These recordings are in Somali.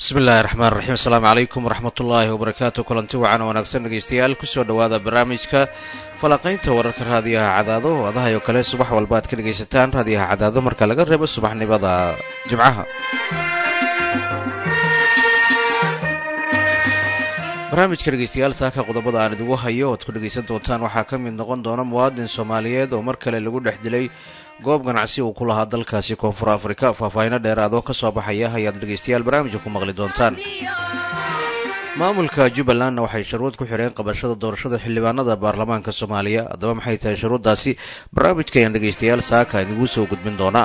bismi illaahi raxmaan raxiim asalaamu calaykum waraxmatullaahi wabarakaatu kulanti wacan wanaagsan dhegeystayaal kusoo dhowaada barnaamijka falaqaynta wararka raadiyaha cadaado oo adahay oo kale subax walba aad ka dhegaysataan raadiyaha cadaado marka laga reebo subaxnimada jimcaha barnaamijka dhegeystayaal saaka qodobada aan idigu hayo oad ku dhegaysan doontaan waxaa ka mid noqon doona muwaadin soomaaliyeed oo mar kale lagu dhex dilay goob ganacsi uu ku lahaa dalkaasi koonfur afrika faahfaahino dheeraadoo ka soo baxaya ayaad dhegaystayaal barnaamijka ku maqli doontaan maamulka jubbalandna waxay shuruud ku xireen qabashada doorashada xildhibaanada baarlamaanka soomaaliya haddaba maxay tahay shuruuddaasi barnaamijka ayaan dhegaystayaal saaka idigu soo gudbin doonaa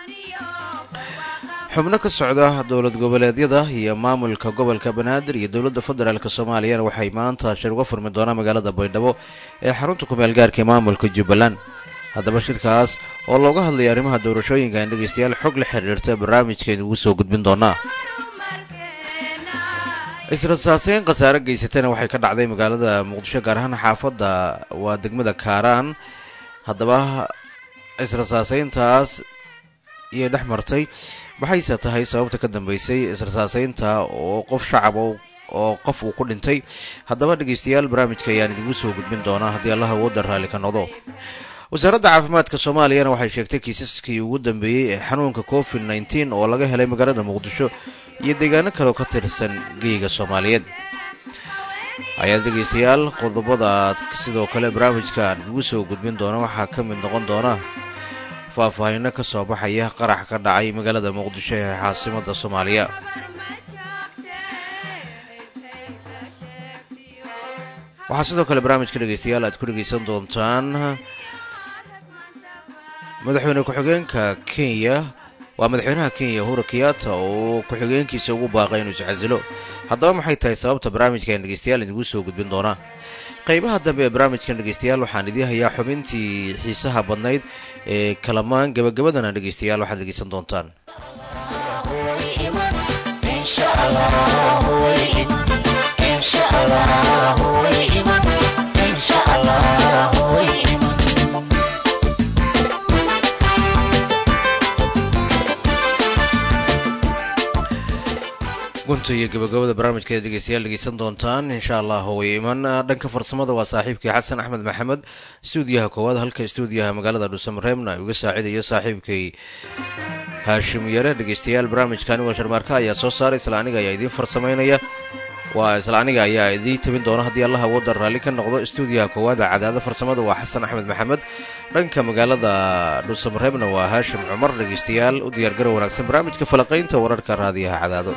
xubno ka socda dowlad goboleedyada iyo maamulka gobolka banaadir iyo dowladda federaalk soomaaliyana waxay maanta shir uga furmi doonaan magaalada baydhabo ee xarunta kumeel gaarka ee maamulka jubbaland haddaba shirkaas oo looga hadlaya arrimaha doorashooyinka aan dhegaystayaal xog la xiriirta barnaamijka idigu soo gudbin doonaa israsaaseyn khasaare geysatana waxay ka dhacday magaalada muqdisho gaar ahaan xaafadda waa degmada kaaraan haddaba israsaaseyntaas iyay dhex martay maxayse tahay sababta ka dambeysay israsaaseynta oo qof shacab oo qof uu ku dhintay haddaba dhegaystayaal barnaamijka ayaan idigu soo gudbin doonaa haddii allah awooda raalli ka noqdo wasaaradda caafimaadka soomaaliyana waxay sheegtay kiisaskii ugu dambeeyey ee xanuunka covid nneteen oo laga helay magaalada muqdisho iyo deegaano kaleoo ka tirsan geyga soomaaliyeed ayaad dhegaystayaal qodobada sidoo kale barnaamijka aan idigu soo gudbin doona waxaa ka mid noqon doona faahfaahino ka soo baxaya qarax ka dhacay magaalada muqdisho ee caasimada soomaaliya waxaa sidoo kale barnaamijka dhegaystayaal aad ku dhegaysan doontaan madaxweyne ku-xigeenka kenya waa madaxweynaha kenya uhura kenyatta oo ku-xigeenkiisa ugu baaqay inuu iscasilo haddaba maxay tahay sababta barnaamijkan dhegeystayaal idigu soo gudbin doonaa qaybaha dambe ee barnaamijkan dhegeystayaal waxaan idiin hayaa xubintii xiisaha badnayd ee kalamaan gabagabadana dhegeystayaal waxaad dhegeysan doontaan gunta iyo gabagabada barnaamijkeeda dhegeystayaal dhegeysan doontaan insha allah way iman dhanka farsamada waa saaxiibkii xasan axmed maxamed stuudiyaha koowaad halka stuudiyaha magaalada dhuusamareebna ay uga saacidayo saaxiibkay haashim yare dhegeystayaal barnaamijka anigoo sharmaarka ayaa soo saaray isla aniga ayaa idiin farsamaynaya waa isla aniga ayaa idiin tabin doona haddii allah awooda raalli ka noqdo stuudiyaha koowaada cadaada farsamada waa xasan axmed maxamed dhanka magaalada dhuusamareebna waa haashim cumar dhegeystayaal u diyaargarow wanaagsan barnaamijka falaqaynta wararka raadiyaha cadaado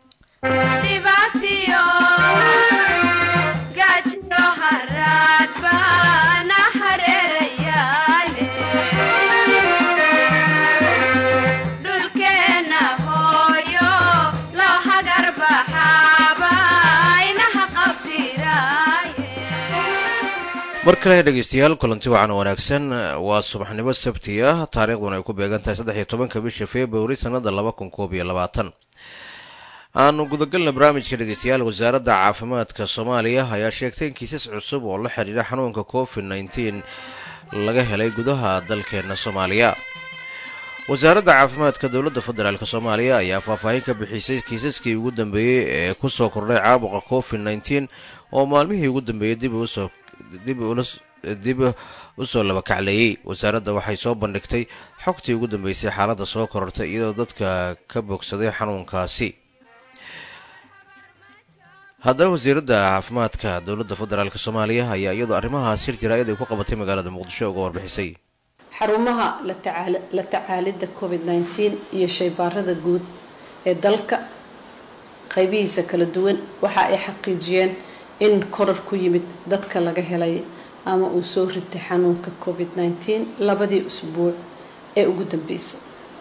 mar kale dhegeystayaal kulanti wacan wanaagsan waa subaxnimo sabti ah taariikhduna ay ku beegan tahay saddex iyo tobanka bisha februari sanada laba kun koob iyo labaatan aanu gudagalna barnaamijka dhegeystayaal wasaaradda caafimaadka soomaaliya ayaa sheegtay in kiisas cusub oo la xidhiidha xanuunka covid nneteen laga helay gudaha dalkeena soomaaliya wasaaradda caafimaadka dowladda federaalk soomaaliya ayaa faahfaahin ka bixisay kiisaskii ugu dambeeyey ee kusoo kordhay caabuqa covid nneteen oo maalmihii ugu dambeeyey dib usoo dib usoo labakacleeyey wasaaradda waxay soo bandhigtay xogtii ugu dambeysay xaaladda soo korortay iyadoo dadka ka bogsaday xanuunkaasi haddaba wasiiradda caafimaadka dowladda federaalk soomaaliya ayaa iyadoo arrimahaas hir jaraa'id ay ku qabatay magaalada muqdisho uga warbixisay xarumaha la tacaalidda covid nneteen iyo shaybaarada guud ee dalka qaybihiisa kala duwan waxa ay xaqiijiyeen in korar ku yimid dadka laga helay ama uu soo ritay xanuunka covid nneteen labadii usbuuc ee ugu dambeysay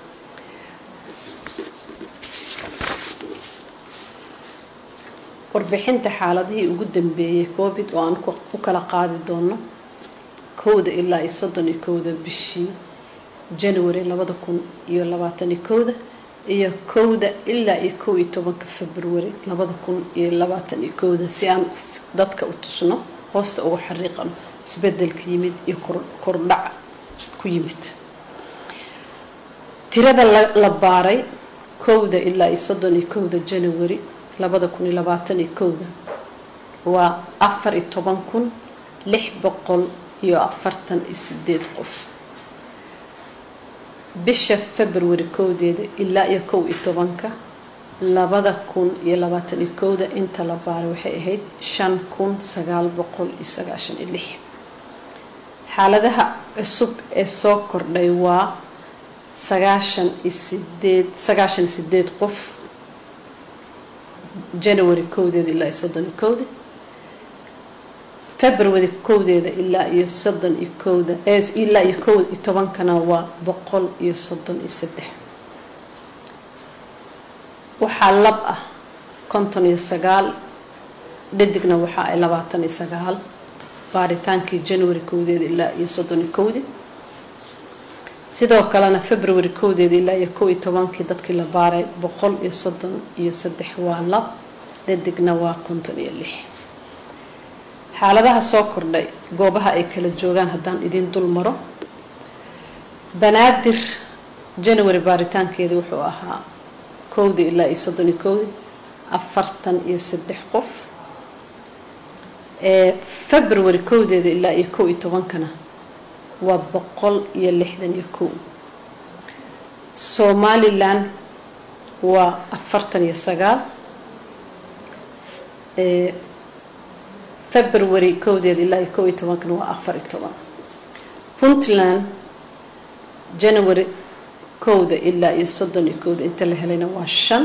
warbixinta xaaladihii ugu dambeeyay covid oo aan u kala qaadi doono kowda ilaa iyo soddon iyo kowda bishii january labada kun iyo labaataniyo kowda iyo kowda ilaa iyo kow iyo tobanka february labada kun iyo labaatan iyo kowda si aan dadka u tusno hoosta uga xariiqano isbedelka yimid iyo kordhac ku yimid tirada la baaray kowda ilaa iyo soddon iyo kowda janawari labada kun iyo labaatan iyo kowda waa afar iyo toban kun lix boqol iyo afartan iyo sideed qof bisha february kowdeeda ilaa iyo kow iyo tobanka labada kun iyo labaatan iyo kowda inta la baaray waxay ahayd shan kun sagaal boqol iyo sagaashan iyo lix xaaladaha cusub ee soo kordhay waa sagaashan iyo sideed sagaashan iyo sideed qof january kowdeeda ilaa iyo soddon iyo kowda february kowdeeda ilaa iyo soddon iyo kowda ilaa iyo kow iyo tobankana waa boqol iyo soddon iyo saddex waxaa lab ah konton iyo sagaal dhadigna waxa ay labaatan iyo sagaal baaritaankii january kowdeeda ilaa iyo soddon iyo kowdi sidoo kalena february kowdeeda ilaa iyo kow iyo tobankii dadkii la baaray boqol iyo soddon iyo saddex waa lab dhadigna waa konton iyo lix xaaladaha soo kordhay goobaha ay kala joogaan haddaan idin dul maro banaadir january baaritaankeeda wuxuu ahaa kowdii ilaa iyo soddon iyo kowdi afartan iyo saddex qof ee february kowdeeda ilaa iyo kow iyo tobankana waa boqol iyo lixdan iyo kow somalilan waa afartan iyo sagaal ee february kowdeeda ilaa iyo kow iyo tobankana waa afar iyo toban puntland january kowda ilaa iyo soddon iyo kowda inta la helayna waa shan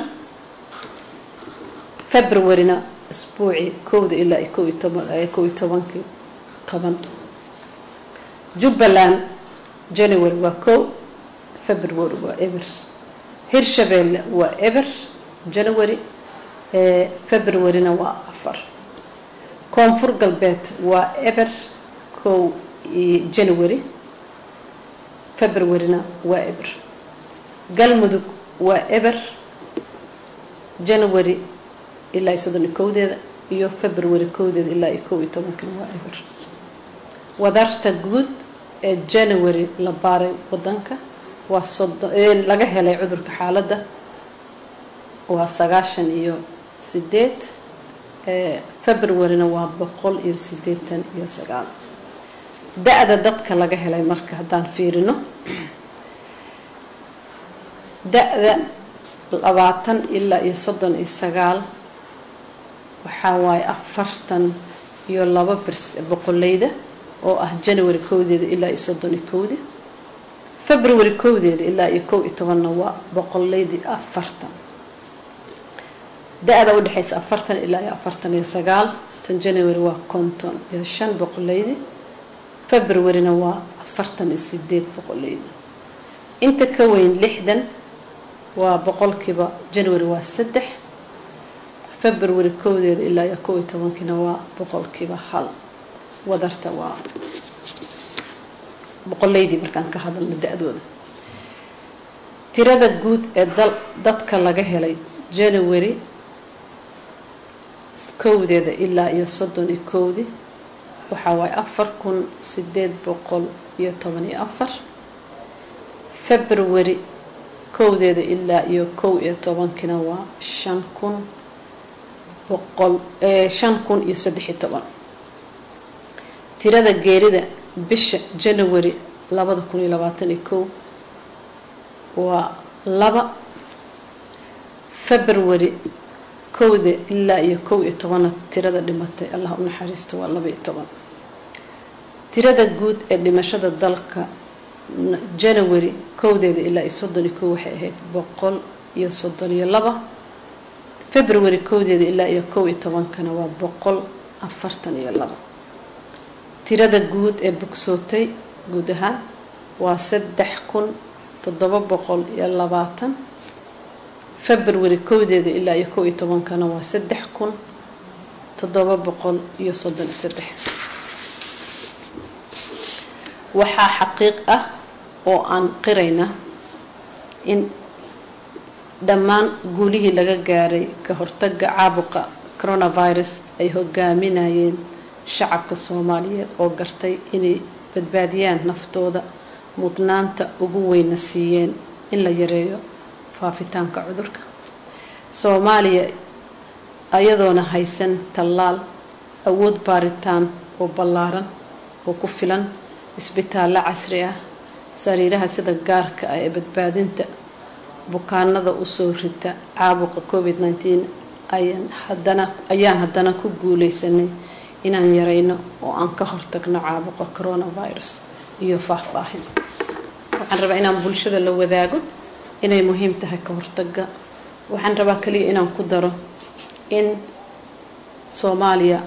februaryna isbuucii kowda ilaa iyo kow iyo toban kow iyo tobankii toban jubbaland january waa kow february waa eber hirshabeelle waa eber january februaryna waa afar koonfur galbeed waa eber kow january februaryna waa eber galmudug waa eber january ilaa iyo soddon iyo kowdeeda iyo february kowdeeda ilaa iyo kow iyo tobankana waa eber wadarta guud ee january la baaray wadanka waa soddon laga helay cudurka xaaladda waa sagaashan iyo sideed februaryna waa boqol iyo sideetan iyo sagaal da-da dadka laga helay marka haddaan fiirino da-da labaatan ilaa iyo soddon iyo sagaal waxaa waaye afartan iyo laba boqoleyda oo ah january kowdeeda ilaa iyo soddon iyo kowdi february kowdeeda ilaa iyo kow iyo tobanna waa boqoleydii afartan da-da udhexaysa afartan ilaa iyo afartan iyo sagaal tan january waa konton iyo shan boqoleydi februaryna waa afartan iyo sideed boqoleydi inta ka weyn lixdan waa boqolkiiba january waa saddex february kowdeeda ilaa iyo kow iyo tobankiina waa boqolkiiba hal wadarta waa boqoleydii markaan ka hadalna da-dooda tirada guud ee dadka laga helay january kowdeeda ilaa iyo soddon iyo kowdi waxaa waaye afar kun sideed boqol iyo toban iyo afar february kowdeeda ilaa iyo kow iyo tobankina waa shan kun boqol shan kun iyo saddex iyo toban tirada geerida bisha january labada kun iyo labaatan iyo kow waa laba february kowda ilaa iyo kow iyo tobanna tirada dhimatay allah u naxariisto waa laba iyo toban tirada guud ee dhimashada dalka january kowdeeda ilaa iyo soddon iyo kow waxay ahayd boqol iyo soddon iyo laba february kowdeeda ilaa iyo kow iyo tobankana waa boqol afartan iyo laba tirada guud ee bogsootay guud ahaan waa saddex kun toddoba boqol iyo labaatan february kowdeeda ilaa iyo kow iyo tobankana waa saddex kun toddoba boqol iyo soddon iyo saddex waxaa xaqiiq ah oo aan qirayna in dhammaan guulihii laga gaaray ka hortaga caabuqa coronavirus ay hogaaminayeen shacabka soomaaliyeed oo gartay inay badbaadiyaan naftooda mudnaanta ugu weyna siiyeen in la yareeyo faafitaanka cudurka soomaaliya ayadoona haysan tallaal awood baaritaan oo ballaaran oo ku filan isbitaallo casri ah sariiraha sida gaarka ah ee badbaadinta bukaanada usoo rita caabuqa covid nteen ayaan haddana ku guuleysanay inaan yareyno oo aan ka hortagno caabuqa coronavirus iyo faahfaahin waxaan rabaa inaan bulshada la wadaago inay muhiim tahay ka hortaga waxaan rabaa kaliya inaan ku daro in soomaaliya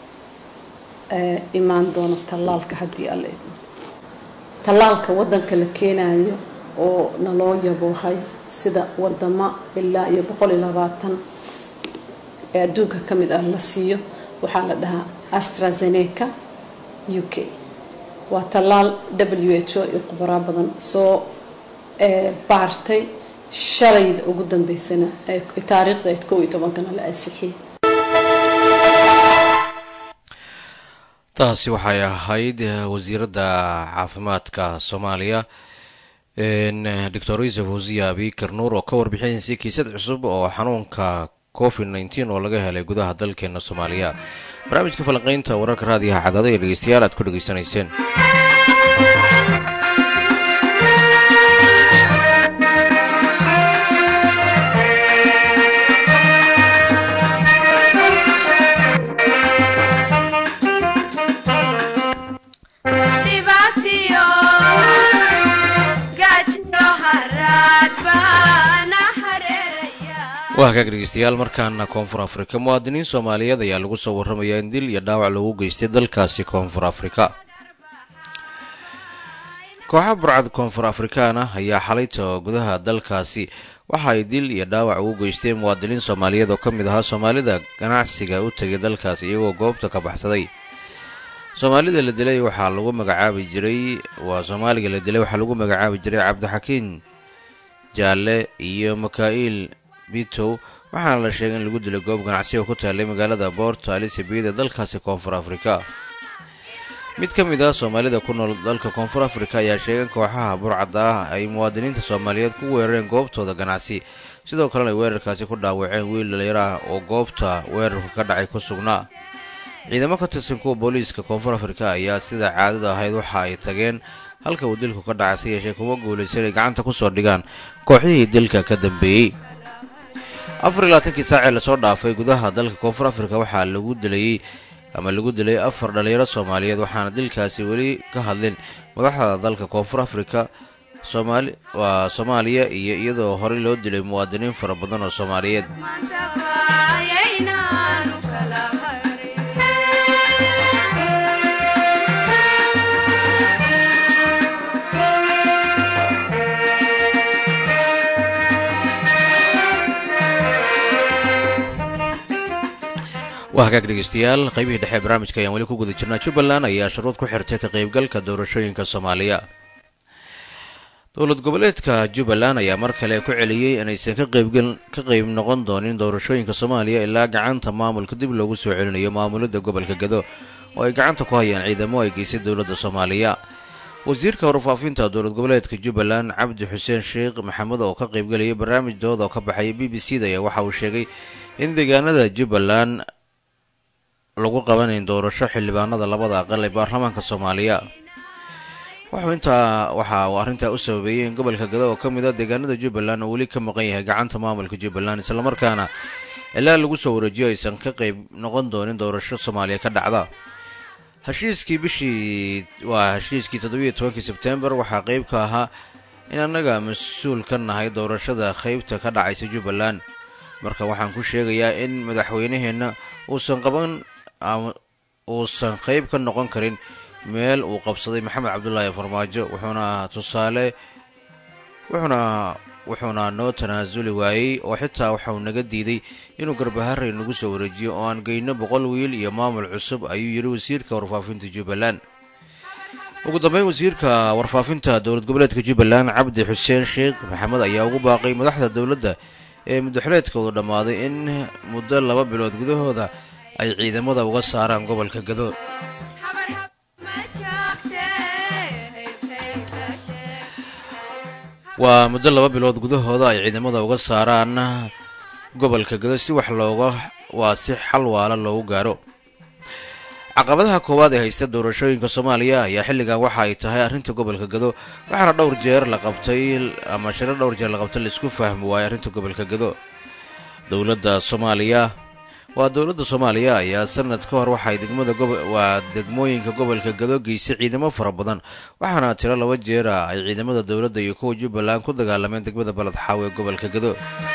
imaan doono tallaalka haddii alla idmo tallaalka wadanka la keenayo oo naloo yaboohay sida wadamo ilaa iyo boqol iyo labaatan ee adduunka ka mid ah la siiyo waxaa la dhahaa astrazeneca u k waa tallaal w h o iyo khubaraa badan soo baartay shalayda ugu dambeysana taariikhda ayd kow iyo tobankana la ansixiyay taasi waxay ahayd wasiiradda caafimaadka soomaaliya doctor yusuf wasiya abikar nuur oo ka warbixinaysay kiisad cusub oo xanuunka covid nteen oo laga helay gudaha dalkeena soomaaliya barnaamijka falanqeynta wararka raadiyaha cadaada ee dhegeystayaal aad ku dhegeysanayseen waa hagaag dhegeystayaal markaana koonfur afrika muwaadiniin soomaaliyeed ayaa lagu soo warramayaa in dil iyo dhaawac lagu geystay dalkaasi koonfur afrika kooxa burcad koonfur afrikaana ayaa xalayta gudaha dalkaasi waxa ay dil iyo dhaawac ugu geysteen muwaadiniin soomaaliyeed oo ka mid ahaa soomaalida ganacsiga u tegay dalkaas iyagoo goobta ka baxsaday soomaalida la dilay waxaa lagu magacaabi jiray waa soomaaliga la dilay waxaa lagu magacaabi jiray cabdixakiin jaalle iyo makaa'il bitow waxaana la sheegay in lagu dilay goob ganacsiga ku taallay magaalada boort alisabiyad ee dalkaasi koonfur afrika mid ka mid ah soomaalida ku nool dalka koonfur afrika ayaa sheegay in kooxaha burcadda ah ay muwaadiniinta soomaaliyeed ku weerareen goobtooda ganacsi sidoo kalena ay weerarkaasi ku dhaawaceen wiil dhalinyaro ah oo goobta weerarka ka dhacay ku sugnaa ciidamo ka tirsan kuwa booliiska koonfur afrika ayaa sida caadada ahayd waxa ay tageen halka uu dilku ka dhacay si yeeshee kuma guulaysan ay gacanta kusoo dhigaan kooxihii dilka ka dambeeyey afar iyo labaatankii saacee lasoo dhaafay gudaha dalka koonfur afrika waxaa lagu dilayey ama lagu dilay afar dhalinyaro soomaaliyeed waxaana dilkaasi weli ka hadlin madaxda dalka koonfur afrika soomaali waa soomaaliya iyo iyadoo horey loo dilay muwaadiniin fara badan oo soomaaliyeed waa hagaag dhegeystayaal qaybihii dhexe barnaamijka ayaan weli ku guda jirnaa jubbaland ayaa shuruud ku xirtay ka qaybgalka doorashooyinka soomaaliya dowlad goboleedka jubbaland ayaa mar kale ku celiyey inaysan ka qayb noqon doonin doorashooyinka soomaaliya ilaa gacanta maamulka dib loogu soo celinayo maamulada gobolka gado oo ay gacanta ku hayaan ciidamo ay geysay dowladda soomaaliya wasiirka warfaafinta dowlad goboleedka jubbaland cabdi xuseen sheekh maxamed oo ka qaybgelayay barnaamij dooda oo ka baxaya b b c da ayaa waxa uu sheegay in deegaanada jubbaland lagu qabanayn doorasho xildhibaanada labada aqal ee baarlamaanka soomaaliya wuxuu intaa waxa uu arrintaa u sababeeyey in gobolka gado oo ka mid a deegaanada jubbaland oo weli ka maqan yahay gacanta maamulka jubbaland islamarkaana ilaa lagu soo wareejiyo aysan ka qayb noqon doonin doorasho soomaaliya ka dhacda heshiiskii bishii waa heshiiskii toddobiiyo tobankii sebtembar waxaa qeyb ka ahaa in annaga mas-uul ka nahay doorashada qeybta ka dhacaysa jubbaland marka waxaan ku sheegayaa in madaxweynaheenna uusan qaban uusan qeyb ka noqon karin meel uu qabsaday maxamed cabdulaahi farmaajo wuxuuna tusaale wuxuuna wuxuuna noo tanaasuli waayey oo xitaa waxauu naga diiday inuu garbaharey nagu soo wareejiyo oo aan geyno boqol wiil iyo maamul cusub ayuu yidhi wasiirka warfaafinta jubbaland ugu dambeyn wasiirka warfaafinta dowlad goboleedka jubbaland cabdi xuseen sheekh maxamed ayaa ugu baaqay madaxda dowladda ee muddaxuleedkoodu dhammaaday in muddo laba bilood gudahooda ay ciidamada uga saaraan gobolka gado waa muddo laba bilood gudahooda ay ciidamada uga saaraan gobolka gado si wax looga waa si xal waala loogu gaaro caqabadaha koowaad ee haysta doorashooyinka soomaaliya ayaa xilligan waxa ay tahay arrinta gobolka gado waxaana dhowr jeer la qabtay ama shiro dhowr jeer la qabtay laisku fahmi waayay arrinta gobolka gado dowladda soomaaliya waa dowladda soomaaliya ayaa sanad ka hor waxay degmada waa degmooyinka gobolka gado geysay ciidamo fara badan waxaana tiro laba jeera ay ciidamada dowladda iyo kuwa jubbaland ku dagaalameen degmada baled xaawe ee gobolka gado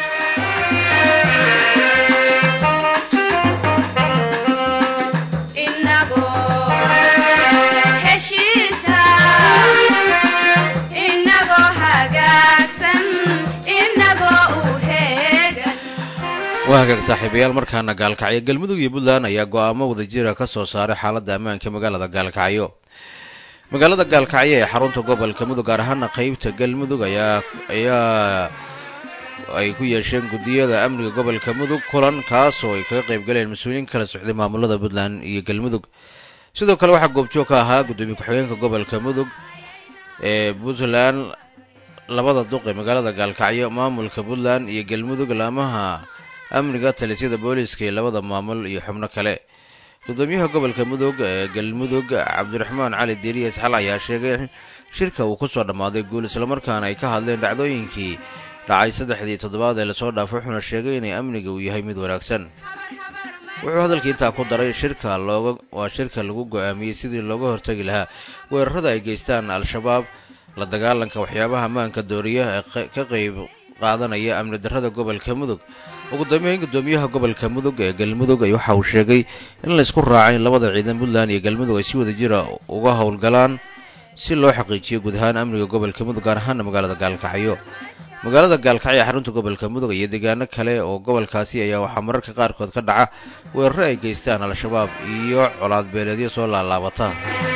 waa hagaag saaxiibayaal markaana gaalkacyo galmudug iyo puntland ayaa go-aamo wadajira ka soo saaray xaaladda ammaanka magaalada gaalkacyo magaalada gaalkacyo ee xarunta gobolka mudug gaar ahaana qeybta galmudug ayaa ayaa ay ku yeesheen guddiyada amniga gobolka mudug kulan kaas oo ay kaga qaybgaleen mas-uuliyiin kala socday maamulada puntland iyo galmudug sidoo kale waxaa goobjoog ka ahaa guddoomiye ku-xigeenka gobolka mudug ee puntland labada duq ee magaalada gaalkacyo maamulka puntland iyo galmudug laamaha amniga talisyada booliiska ee labada maamul iyo xubno kale gudoomiyaha gobolka mudug ee galmudug cabdiraxmaan cali diiriye isxal ayaa sheegay in shirka uu ku soo dhammaaday guul islamarkaana ay ka hadleen dhacdooyinkii dhacay saddexdii toddobaad ee lasoo dhaafay wuxuuna sheegay inay amniga uu yahay mid wanaagsan wuxuu hadalkii intaa ku daray shirka looga waa shirka lagu go-aamiyey sidii looga hortagi lahaa weerarada ay geystaan al-shabaab la dagaalanka waxyaabaha ammaanka dooriya ee ka qayb qaadanaya amni darrada gobolka mudug ugu dambeyn gudoomiyaha gobolka mudug ee galmudug waxa uu sheegay in laysku raacay in labada ciidan puntland iyo galmudug ay si wada jira uga howlgalaan si loo xaqiijiyo guud ahaan amniga gobolka mudug gaar ahaana magaalada gaalkacyo magaalada gaalkacyo ee xarunta gobolka mudug iyo deegaano kale oo gobolkaasi ayaa waxaa mararka qaarkood ka dhaca weeraro ay geystaan al-shabaab iyo colaad beeleedyo soo laalaabata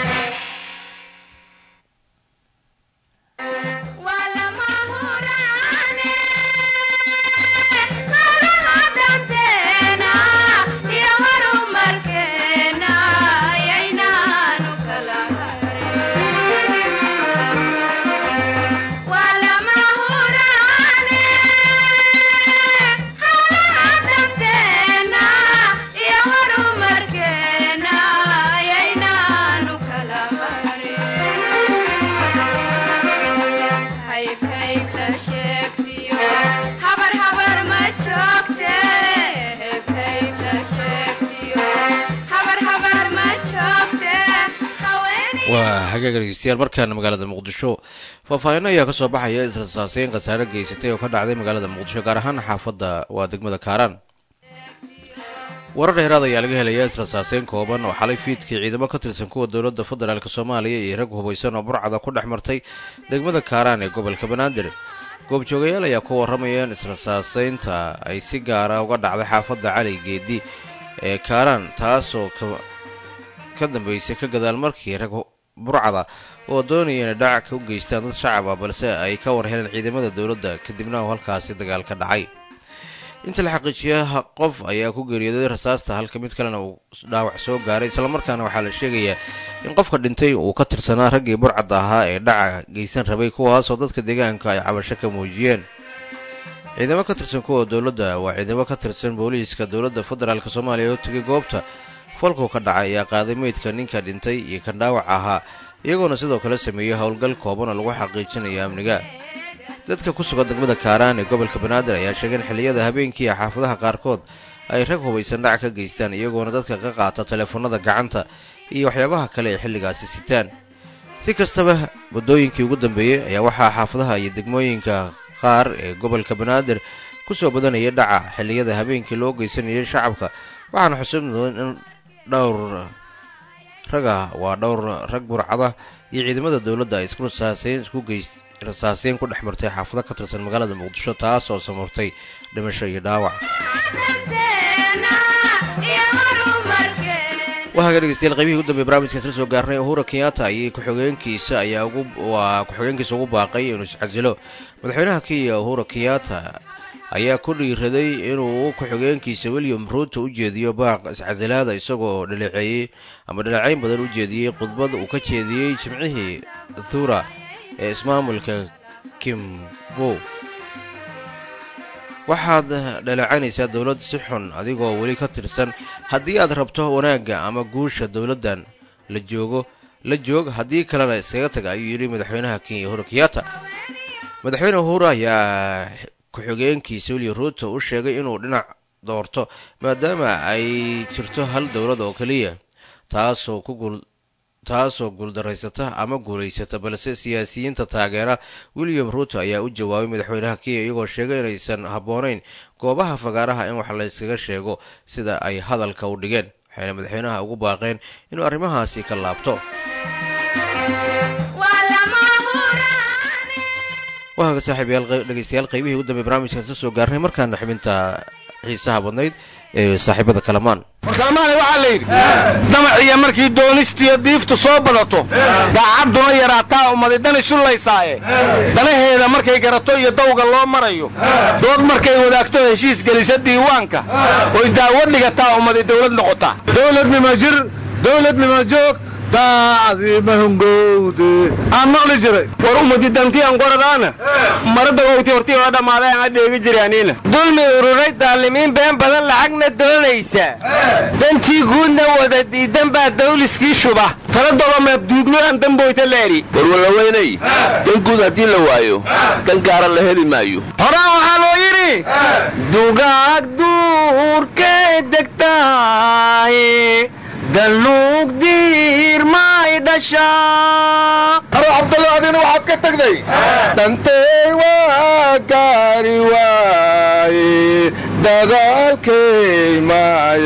waa hagaag dhegeystayaal markaana magaalada muqdisho faahfaahinno ayaa kasoo baxaya israsaaseyn khasaare geysatay oo ka dhacday magaalada muqdisho gaar ahaan xaafadda waa degmada kaaraan warar dheeraad ayaa laga helayaa israsaaseyn kooban oo xalay fiidkii ciidamo ka tirsan kuwa dowladda federaalk soomaaliya iyo rag hubaysan oo burcada ku dhex martay degmada kaaraan ee gobolka banaadir goobjoogayaal ayaa ku warramayeen israsaaseynta ay si gaara uga dhacday xaafadda cali geedi ee kaaraan taasoo ka dambeysay ka gadaal markii rag burcada oo doonaya inay dhac u geystaan dad shacaba balse ay ka war heleen ciidamada dowladda kadibna uu halkaasi dagaal ka dhacay inta la xaqiijiya qof ayaa ku geeriyooday rasaasta halka mid kalena uu dhaawac soo gaaray islamarkaana waxaa la sheegayaa in qofka dhintay uu ka tirsanaa raggii burcadda ahaa ee dhaca geysan rabay kuwaasoo dadka deegaanka ay cabasho ka muujiyeen ciidamo ka tirsan kuwa dowladda waa ciidamo ka tirsan booliiska dowladda federaalk soomaaliya oo tegay goobta falku ka dhacay ayaa qaaday meydka ninka dhintay iyo kan dhaawac ahaa iyagoona sidoo kale sameeyey howlgal kooban oo lagu xaqiijinayo amniga dadka ku sugan degmada kaaraan ee gobolka banaadir ayaa sheegay in xilliyada habeenkii xaafadaha qaarkood ay rag hubaysan dhac ka geystaan iyagoona dadka ka qaata teleefanada gacanta iyo waxyaabaha kale ay xilligaasi sitaan si kastaba waddooyinkii ugu dambeeyey ayaa waxaa xaafadaha iyo degmooyinka qaar ee gobolka banaadir kusoo badanaya dhaca xilliyada habeenkii loo geysanayay shacabka waxaana xusub mudan in dhowr raga waa dhowr rag burcada iyo ciidamada dowladda ay isku rasaaseyn isku geys rasaaseyn ku dhex martay xaafado ka tirsan magaalada muqdisho taas oo samartay dhimasho iyo dhaawac waxaaga dhegeystayaal qaybihii ugu dambeey barnaamijkaas la soo gaarnay uhura kenyatta ayay ku-xigeenkiisa ayaa ugu waa ku-xigeenkiisa ugu baaqay inuu iscasilo madaxweynaha kenya uhura kenyatta ayaa ku dhiiraday inuu ku-xigeenkiisa william ruuto u jeediyo baaq iscasilaada isagoo dhaleeceeyey ama dhaleecayn badan u jeediyey khudbad uu ka jeediyey jimcihii thura ee ismaamulka kim bow waxaad dhaleecanaysaa dowlad si xun adigoo weli ka tirsan haddii aad rabto wanaagga ama guusha dowladdan la joogo la joog haddii kalena iskaga taga ayuu yidhi madaxweynaha kenya uhuru kenyatta madaxweyne uhuru ayaa ku-xigeenkiisa william ruuto u sheegay inuu dhinac doorto maadaama ay jirto hal dowlad oo keliya taasoo ku guul taasoo guuldaraysata ama guulaysata balse siyaasiyiinta taageera william ruuto ayaa u jawaabay madaxweynaha kenya iyagoo sheegay inaysan habboonayn goobaha fagaaraha in wax layskaga sheego sida ay hadalka u dhigeen waxayna madaxweynaha ugu baaqeen inuu arrimahaasi ka laabto waaga saaxiibayaal dhegeystayaal qaybihii ugu dambe barnaamijkan soo soo gaarnay markaana xubinta xiisaha badnayd ee saaxiibada kalamaan warkalmaane waxaa la yidhi damaciya markii doonistiyo diiftu soo badato daacadduna yaraataa ummadidan isullaysaaye danaheeda markay garato iyo dawga loo marayo dood markay wadaagto heshiis gelisa diiwaanka oy daawo dhigataa ummadi dawlad noqotaa dowladnima jir dowladnima joog daacadii mahungowde aan maqli jiray war ummadi dantiyan qoradaana maradagowti hortii oo dhammaaday aan adheegi jiraaniina dulmi ururay daalimiin been badan lacagna doonaysa dantii guudna wada diidan baa dawliskii shuba tala dobameed duugloan damboyta leeri warwalaweynay dan guud haddii la waayo dan gaara la heli maayo horaan waxaa loo yidhi dugaag duurkay degtahay dalluug diirmay dhashaa aro cabdalla adina waxaad ka tagday dantay waa gaari waaye dagaalkay ma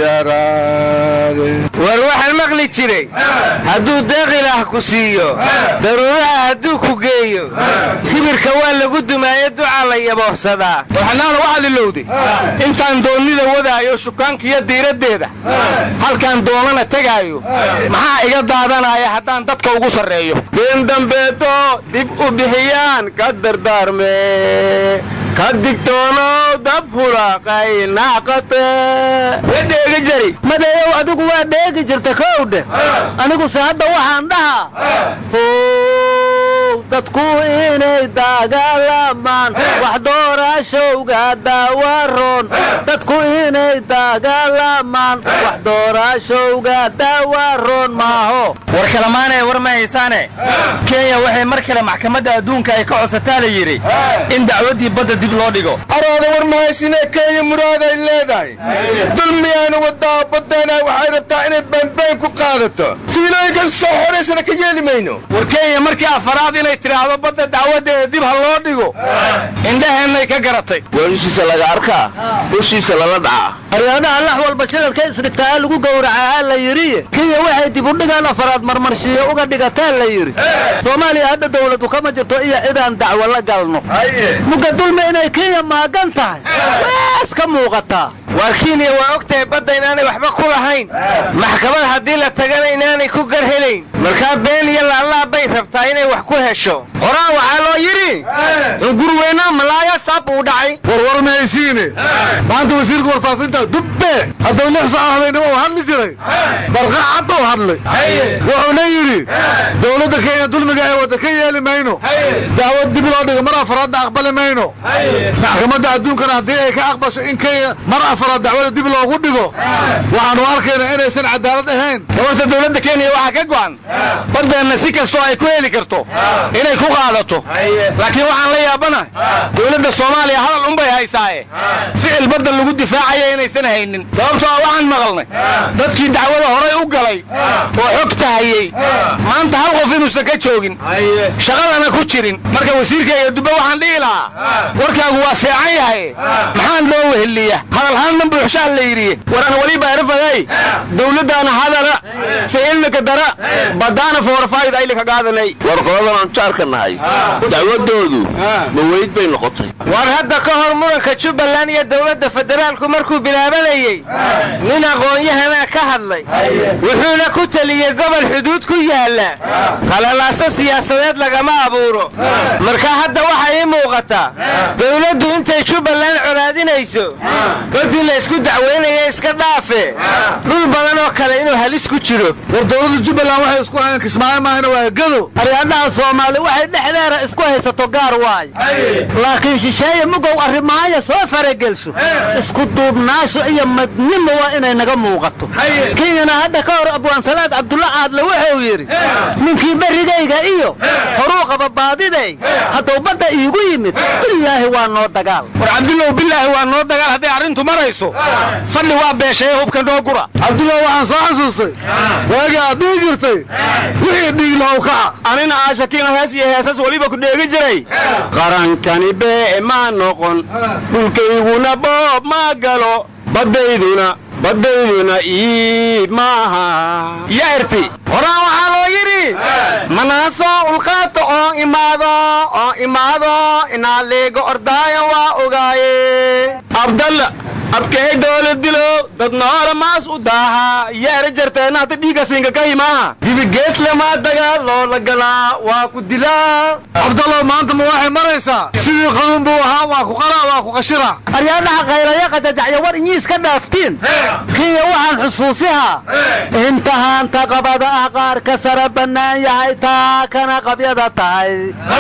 yaraade war waxaan maqli jiray hadduu deeqilah ku siiyo daruuraha hadduu ku geeyo kibirka waa lagu dumaayo ducaa la yaboohsadaa waxnaana waxaad ilowday intaan doonnida wadaayo shukaankiyo diiraddeeda halkaan doonana tegaayo maxaa iga daadanaya haddaan dadka ugu sarreeyo in dambeeto dib u bixiyaan ka dardaarme ka digtoonow dab hulaqay naaqate wadheegi jari madeeyow adigu waa dheegi jirta kowdhe aniguse hadda waxaan dhahaa dadku inay dagaalamaan wax doorashowga daawaroon dadku inay dagaalamaan wax doorashowga daawaroon maaho war kalamaanee war ma haysaane kenya waxay mar kale maxkamadda adduunka ay ka codsataa la yidhi in dacwaddii badda dib loo dhigo arooda war mahaysinee kenya muraaday leedahay dulmiyaana wadaa baddeena waxay rabtaa inay baanbaan ku qaadato fiilooyinkan soo xoraysana ka yeeli mayno war kenya markii afaraad inay tidhaahdo badda dacwaddeeda dib ha loo dhigo indhaheennay ka garatay waa hushiisa laga arkaa hushiisa lala dhacaa aryaadaha lax walba shilalka isdhigtaa lagu gowracaa la yidhi kenya waxay dib u dhigaan afaraad marmarshiyo uga dhigataa la yidhi soomaaliya hadda dawladu kama jirto iyo cidaan dacwo la galno muga dulmi inay kenya maagan tahay waas ka muuqataa waar kenya waa og tahay badda inaanay waxba ku lahayn maxkamad haddii la tagana inaanay ku gar helayn markaa been iyo laallaa bay rabtaa inay wax ku hesho horaan waxaa loo yidhi gurweynaa malaaya saab uu dhacay warwar mahaysiine maanta wasiirka warfaafinta dubbe hadduu lix saca habeennimo u hadli jiray barqa cadda u hadlay wuxuuna yidhi dowladda kenya dulmiga ee wadda ka yeeli mayno dacwad dib loo dhigo mar afaraadna aqbali mayno maxkamadda adduunkana haddii ay ka aqbasho in kenya mar afaraad dacwada dib loogu dhigo waxaanu arkaynaa inaysan cadaalad ahayn gabarta dowladda kenya waxaa ka go'an baddeenna si kastoo ay ku heli karto inay ku qaadato laakiin waxaan la yaabanahay dowladda soomaaliya hadal unbay haysaaye ficil badda lagu difaacaya inaysan haynin sababtoo ah waxaan maqalnay dadkii dacwada horay u galay oo xogta hayey maanta hal qof inuusan ka joogin shaqadana ku jirin marka wasiirka iyo dubbe waxaan dhihi lahaa warkaagu waa fiican yahay maxaan loo weheliya hadalhaannan buuxshaan la yidhi waran weliba erfaday dowladdaana hadara ficilnaka dara badaana foorfayd aylika gaadanay war qoladan aan jaarka nahay dacwaddoodu ma weyd bay noqotay war hadda ka hor muranka jubbaland iyo dowladda federaalku markuu bilaabanayey nin aqoon-yahanaa ka hadlay wuxuuna ku teliyey gobol xuduud ku yaalla qalalaaso siyaasadeed lagama abuuro marka hadda waxaa ii muuqataa dowladdu intay jubbaland colaadinayso baddii la isku dacweynaya iska dhaafe dhul badan oo kale inuu halis ku jiro war dowladda jubbaland waxay isku hayeen kismaayo maahina waa gado aryaadhaha soomaali waxay dhexdeeda isku haysato gaar waay laakiin shisheeye mugow arrimaaya soo faragelsho isku duubnaasho iyo madnimo waa inay naga muuqato kenyana hadda ka hor abwaansalaad cabdulla caadle wuxuu yidhi ninkii berrigayga iyo horuu qaba baadiday hadduu badda iigu yimid bilaahi waa noo dagaal war cabdullow bilaahi waa noo dagaal hadday arrintu marayso fadhi waa beeshaye hubka noo gura cabdullah waxaan soo xasuustay waagii aad dhihi jirtay wixii dhiig lahow kaca anina aashakiina hees iyo heesas weliba ku dheegi jiray qarankani bee ma noqon dhulkayguna boob ma galo baddayduna baddayduna ii maaha yaarti horaan waxaa loo yidhi manaasoo ulqaata oo imaado oo imaado inaa leega ordaayo waa ogaaye abdalla abkay doole dilo dad noole maas u daaha yaara jarteena hata dhiiga siinka ka himaa dibigeeslamaa dagaal loola galaa waa ku dilaa cabdallow maanta ma waxay maraysaa sidii qaduun buu ahaa waa ku qalaa waa ku qashira aryaadhaha kaylaya qajajacya war inyiis ka dhaaftiin kenya waxaan xusuusihaa intahaanta qabada ah qaar ka sara bannaan yahay taa kana qabyada tahay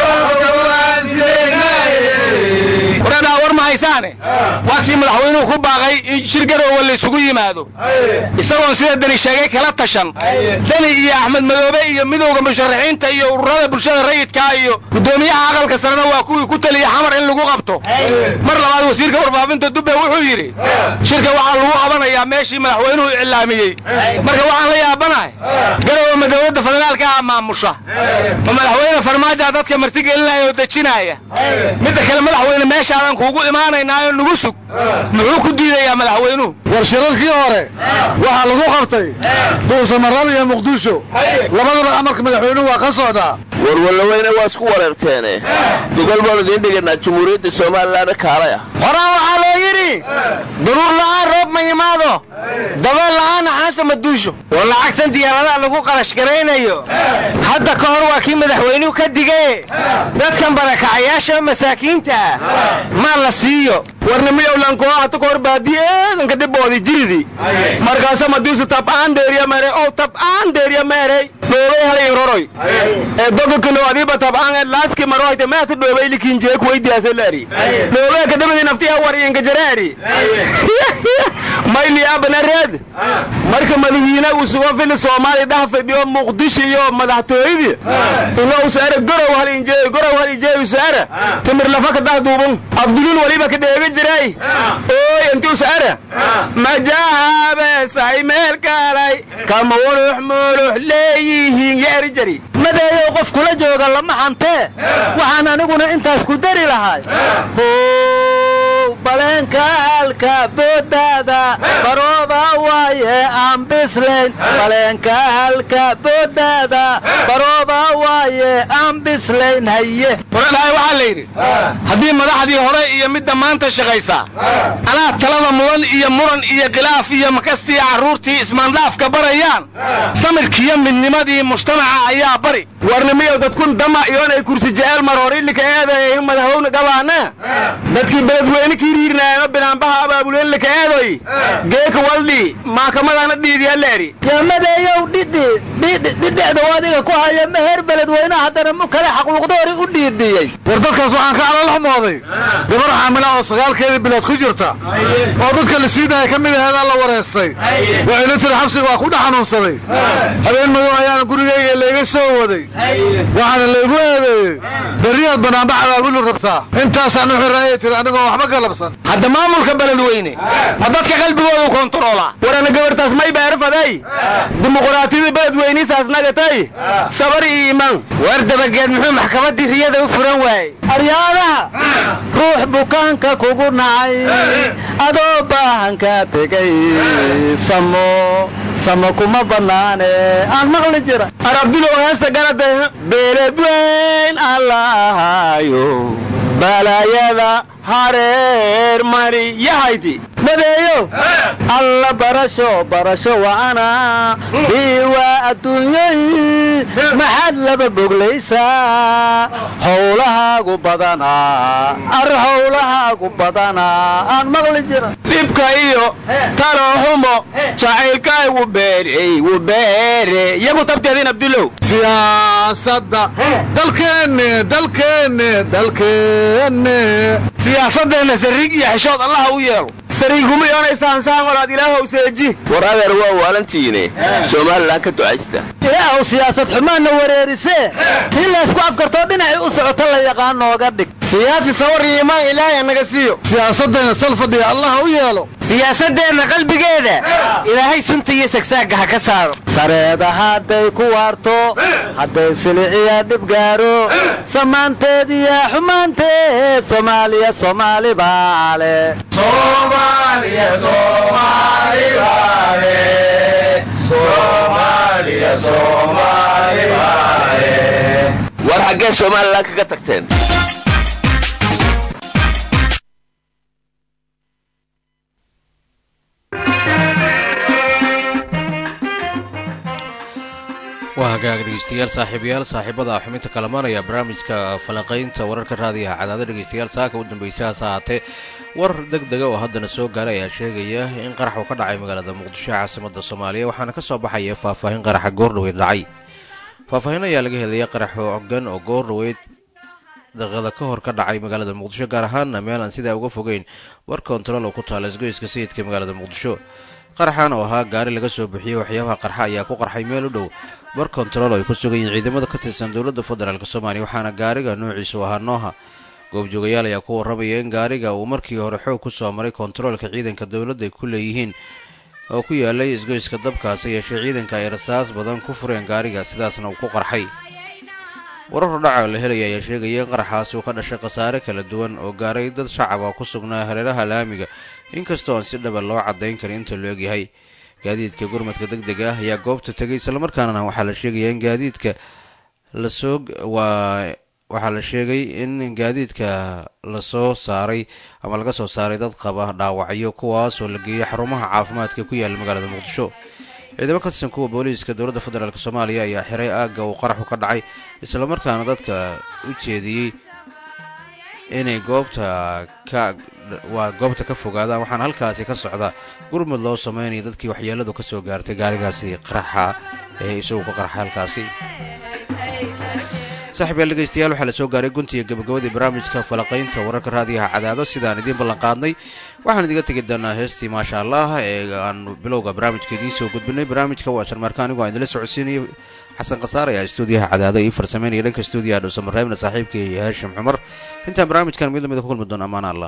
waradhaa war ma haysaane waa kii madaxweynuhu ku baaqay in shir garoowa laysugu yimaado isagoon sida dani sheegay kala tashan dani iyo axmed madoobe iyo midowda musharaxiinta iyo ururada bulshada rayidkaa iyo guddoomiyaha aqalka sarena waa kuwii ku taliya xamar in lagu qabto mar labaad wasiirka warfaafinta dubbe wuxuu yidhi shirka waxaa lagu qabanayaa meeshii madaxweynuhu iclaamiyey marka waxaan la yaabanahay garoowa ma dowladda federaalka ah maamusha ma madaxweyne farmaaja dadka martigelinaya oo dejinaaya midda kale madaxweyne meeshaadan kuugu imaanaynaayo nugu sug muxuu ku diidayaa madaxweynuhu war shirarkii hore waxaa lagu qabtay dhuusamaral iyo muqdisho labadaba amarka madaxweynuhu waa ka socdaa warwallaweyne waa isku wareerteene gogol baanu idiin dhigaynaa jumhuuriyadda somalilanna kaalay ah horaan waxaa loo yidhi daruur la'aan roob ma yimaado dabeel la'aanna xaasha ma duusho war lacagtan diyaaradaha lagu qarash garaynayo hadda ka hor waa kii madaxweynuhu ka digaye dadkan barakacayaasha masaakiinta ah maa la siiyo warnimiyowlankoo hata ka hor baadiye eedanka dhiboodi jiridii markaasa madiusu tab'aan deeriya mere ow tab'aan deeriya meerey dhoobay halay roroy ee dogokano adiiba tab'aan ee laaski marohayte meata dhoobay likinjee kuweydiyaase laari dhoobee kadabadi naftiya war inka jaraari mayli abanareed marka madawiine uu sugo fili soomaali dhaha fadhiyo muqdisho iyo madaxtooyadii inuu saara gorow halinjeey gorow halinjeey saara timir lafa ka dah duuban abdulun waliba ka dheega jiray ooy intuu saara majaabe say meel kaalay kama wulux mulux leeyihiin yeeri jari madeeyow qof kula jooga lama hantee waxaan aniguna intaas ku dari lahay baleenka halka boodaada barooba waaye aan bislayn baleenka halka boodaada barooba waaye aan bislayn haye waradhahay waxaa la yidhi haddii madaxdii hore iyo midda maanta shaqaysaa anaa talada mudan iyo muran iyo khilaaf iyo makastii carruurtii ismaandhaafka barayaan samirkiiyo midnimadii mujtamaca ayaa bari warnimiyow dadkun dama iyoonay kursi jeceel marhorilika eeday madaxweyne gabaana dadkii beledweyne kiiriirnaayano binaanbaha abaabuleen lika eedoy geeka waldhi maakamadaana dhiidiya leeri madeeyow dhidhi dhidhicda adiga ku haya meher beledweyne haddana mu kale xaquuqdoori u dhiidhiyey war dadkaas waxaan ka calolxumooday gabar xaamila oo sagaalkeedii bilood ku jirta oo dadka la siidaya ka mid aheedaa la wareystay waxayna tiri xabsiga waa ku dhex xanuunsaday habeen madow ayaana gurigayga layga soo waday waxaana laygu eedeeyey berriyaad banaanbax abaabuli rabtaa intaasaan u xiraayay tiri anigoo waxba galabsan hadda maamulka beledweyne ma dadka qalbigoodu kontaroola warana gabartaas may beerfaday dimuquraatiyada beledweynisaas nagatay sabar iyo iimaan war dabageed muxuu maxkamaddii riyada u furan waayey aryaadaha ruux bukaanka kugu nacay adoo baahanka tegay samo samo kuma bannaane aan maqli jira arabdulow heesta garada beeledweyn allahayo balaayada hareer mari yahayti madeeyo alla barasho barasho wa'ana diiwaa adduunyay maxaad laba boglaysaa howlahaagu badanaa ar howlahaagu badanaa aan maqli jira dhibka iyo talohumo jacaylkaay wu beerey wu beere yagu tabteedin abdulow siyaasadda dalkeenne dalkeenne dalkeenne siyaasadeenna sariig iyo xeshood allaha u yeelo sariiguma yoonaysaan saaqolaad ilaahow seeji war adeer waa waalantiine somalilan ka ducaysta ilaahu siyaasad xumaanna wareerisee tii laysku afkartoo dhinacii u socota la yaqaan nooga dhig siyaasi sawar iyo imaan ilaahay naga siiyo siyaasaddeena sal fadhiga allah u yeelo siyaasadeenna qalbigeeda ilaahay sunta iyo sagsaagga ha ka saaro sareeda hadday ku waarto hadday siliciya dhib gaaro samaanteed iyo xumaanteed soomaaliya soomaali baale war xaggee somalilan kaga tagteen waa hagaag dhegeystayaal saaxiibayaal saaxiibada xubinta kalamanaya barnaamijka falaqaynta wararka raadiyaha cadaada dhegeystayaal saaka u dambaysa hase ahaatee war deg dega oo haddana soo gaaray ayaa sheegaya in qarax uu ka dhacay magaalada muqdisho ee caasimada soomaaliya waxaana ka soo baxaya faahfaahin qaraxa goordhaweyd dhacay faahfaahin ayaa laga helaya qarax ogan oo goordhaweyd daqiiqada ka hor ka dhacay magaalada muqdisho gaar ahaana meel aan sidaa uga fogeyn war kontarool oo ku taala isgoyska sayidka magaalada muqdisho qaraxan oo ahaa gaari laga soo bixiyey waxyaabaha qarxa ayaa ku qarxay meel u dhow bar kontarool ay ku sugan yihiin ciidamada ka tirsan dowladda federaalk soomaaliya waxaana gaariga noociisu ahaa nooha goobjoogayaal ayaa ku warramaya in gaariga uu markii hore xoog ku soo maray kontaroolka ciidanka dowladda ay ku leeyihiin oo ku yaalay isgoyska dabkaasi yeeshee ciidanka ay rasaas badan ku fureen gaariga sidaasna uu ku qarxay warar hordhaca la helaya ayaa sheegaya in qaraxaasi uu ka dhashay khasaare kala duwan oo gaaray dad shacaba ku sugnaa hareeraha laamiga inkastoo aan si dhaba loo caddayn karin inta loo egyahay gaadiidka gurmadka deg dega ah ayaa goobta tegay islamarkaana waxaa la sheegaya in gaadiidka lasoo waa waxaa la sheegay in gaadiidka lasoo saaray ama laga soo saaray dad qaba dhaawacyo kuwaasoo la geeyay xarumaha caafimaadka ku yaala magaalada muqdisho ciidamo ka tirsan kuwa booliiska dowladda federaalk soomaaliya ayaa xiray aagga uu qaraxu ka dhacay islamarkaana dadka u jeediyey inay goobta ka waa goobta ka fogaadaan waxaana halkaasi ka socda gurmud loo sameynaya dadkii waxyeeladu ka soo gaartay gaarigaasi qaraxa ee isagu ka qarxa halkaasi saaxiib yaal dhegeystayaal waxaa la soo gaaray guntiga gabagabadii barnaamijka falaqaynta wararka raadiyaha cadaado sidaan idiin ballanqaadnay waxaan idiga tegi doonaa heestii maasha allah ee aan bilowga barnaamijka idiin soo gudbinay barnaamijka waa sharmaarka anigu aan idinla socodsiinaya xasan khasaar ayaa stuudiyaha cadaado ii farsameynaya dhanka stuudiyaha dhowsamareebna saaxiibkii haashim cumar intaan barnaamijkan mid lamida ku kulmi doona ammaan allah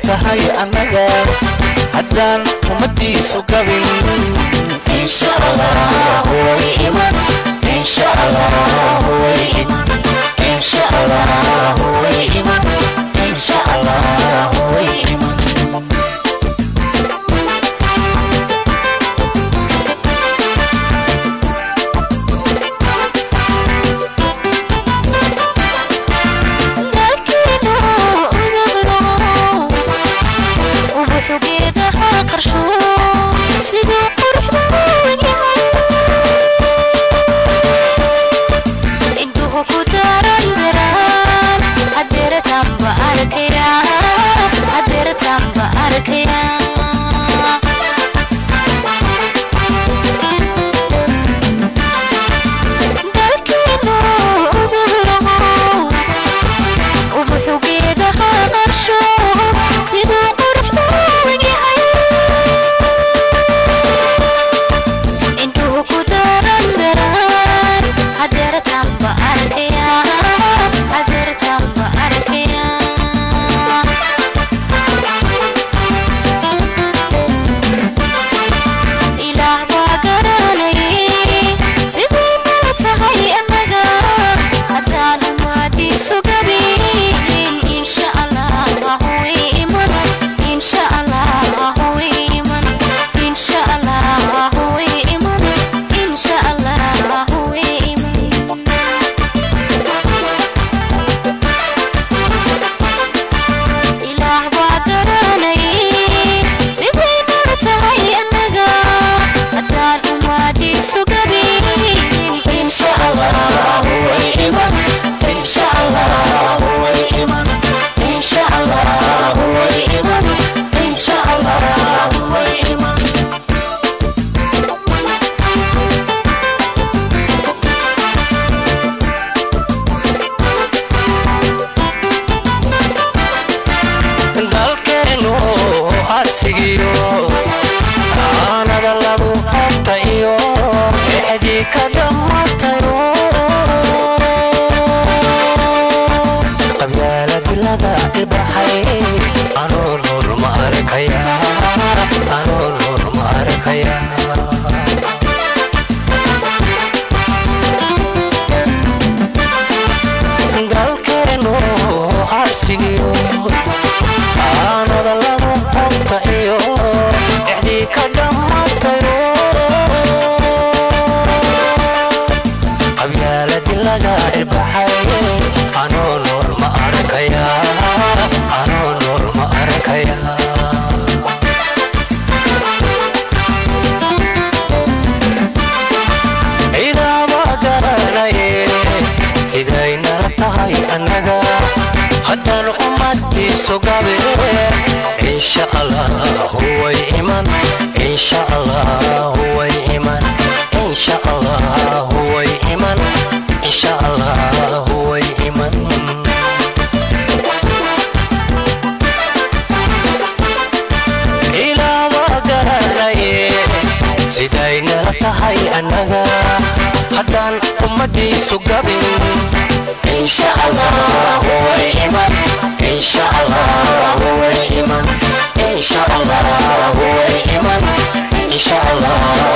tahay annaga haddaan ummadiisu gabin insha allah way iman insha allah way iman insha allah way iman insha allah way iman insha allah way iman insha allah